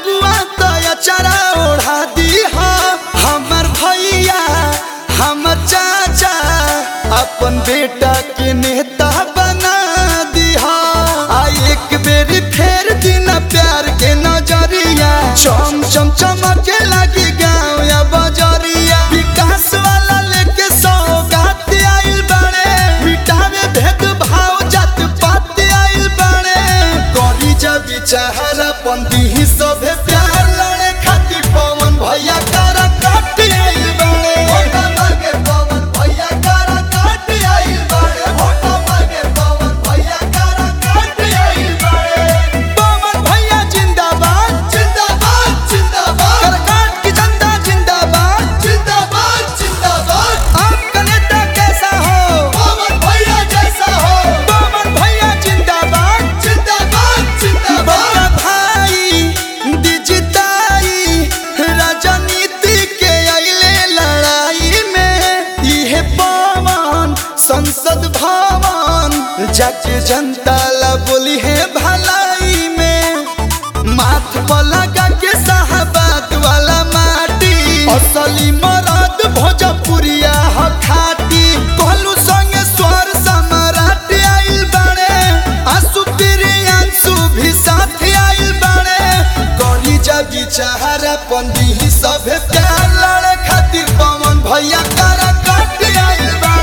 अगुआ तया चरा ओढ़ा दी हमर भैया हमर चाचा अपन बेटा के नेता बना दिहा आ एक बेरी फेर दिन प्यार के नजरिया चम चम चमके लगी गाँव या बजरिया विकास वाला लेके सौगात आइल बड़े मिटावे भेद भाव जात पात आइल बड़े करी जब चाहरा पंदी ही सभे प्यार लड़े खातिर पवन भैया करा काट आइल बड़े होटा मांगे पवन भैया करा काट आइल बड़े होटा मांगे पवन भैया करा काट आइल बड़े पवन भैया जिंदाबाद जिंदाबाद जिंदाबाद करकाट की जनता जिंदाबाद जिंदाबाद जिंदाबाद आपका नेता कैसा हो पवन भैया जैसा हो पवन भैया जिंदाबाद जिंदाबाद जिंदाबाद भाई दिजताई राजनीति के अइले लड़ाई में इहे पवन संसद भवन जाके जनता ला बोली है भलाई में माथ पर लगा के साहबाद वाला माटी असली मरद भोजपुरिया ह खाटी कहलू संगे स्वर सम्राट आइल बड़े आंसू प्रियांशु भी साथ आइल बड़े गली जगी चाहरा पंदी ही सभे प्यार लड़े खातिर पवन भैया करा काट आइल बड़े